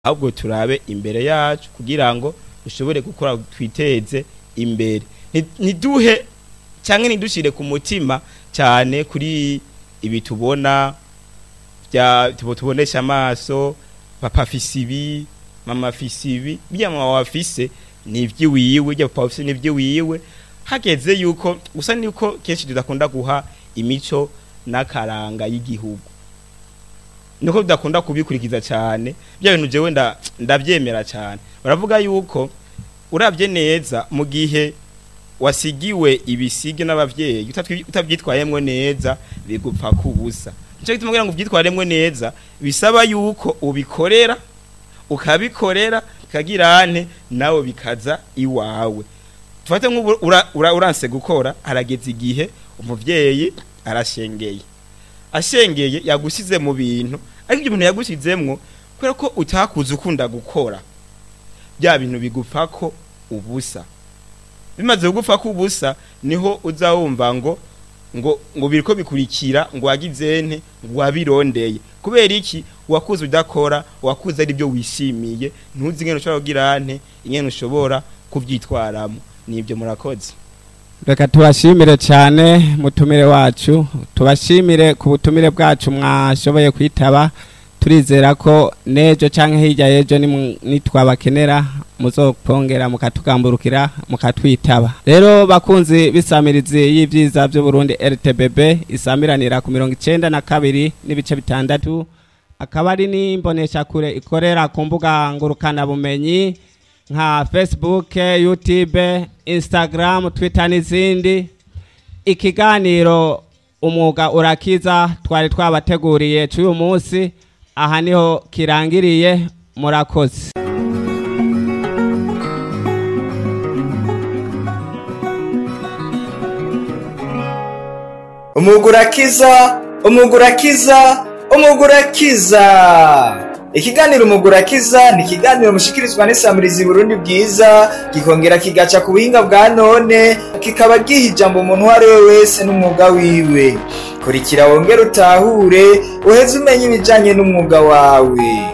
ahubwo turabe imbere yacu kugira ngo dushobore gukora twiteze imbere Nti- ntiduhe cyangwa ntidushire ku mutima cyane kuri ibi tubona bya tubo tubonesha amaso papa afise ibi mama afise ibi bya mama wafise ni ivy'iwiwe bya papa afise ni ivy'iwiwe hageze yuko gusa niko kenshi tudakunda guha imico n'akaranga y'igihugu niko tudakunda kubikurikiza cyane bya bintu jewe nda- ndavyemera cyane baravuga yuko urabye neza mu gihe wasigiwe ibisige n'abavyeyi utatwi- utavyitwayemwo neza bigupfa kubusa nico gituma kugira ngo uvyitwaremwo neza bisaba yuko ubikorera ukabikorera kagirane nawe bikaza iwawe tufate nk'ubu ura- ura- uranse gukora harageze igihe umuvyeyi arashengeye ashengeye yagusize mu bintu ariko ibyo bintu yagusizemwo kubera ko utakuze ukunda gukora bya bintu bigupfako ubusa bimaze kugupfako ubusa niho uza wumva ngo ngo ngo biriko bikurikira ngo wagizente ngo wabirondeye kubera iki wakuze udakora wakuze ari byo wishimiye ntuzi ingene ushobora kugira nte ingene ushobora kuvyitwaramo nibyo murakoze reka tubashimire cyane mutumire wacu tubashimire ku butumire bwacu mwashoboye kwitaba turizera ko n'ejo cyangwa hirya y'ejo nimu- nitwabakenera muzopongera mukatugamburukira mukatwitaba rero bakunzi b'isamirizi y'ibyiza by'uburundi rtbb isamiranira ku mirongo icenda na kabiri n'ibice bitandatu akaba ari n'imboneshakure ikorera ku mbuga ngurukanabumenyi nka facebook youtube instagram twitter n'izindi ikiganiro umwuga urakiza twari twabateguriye cy'uyu munsi aha niho kirangiriye murakoze umugurakiza umugurakiza umugurakiza ikiganiro umugurakiza ni ikiganiro mushikirizwa n'isamirizi burundi bwiza gikongera kigaca ku buhinga bwa none kikaba giha ijambo umuntu uwo ari we wese n'umwuga wiwe kurikira wongere utahure uheze umenye ibijanye n'umwuga wawe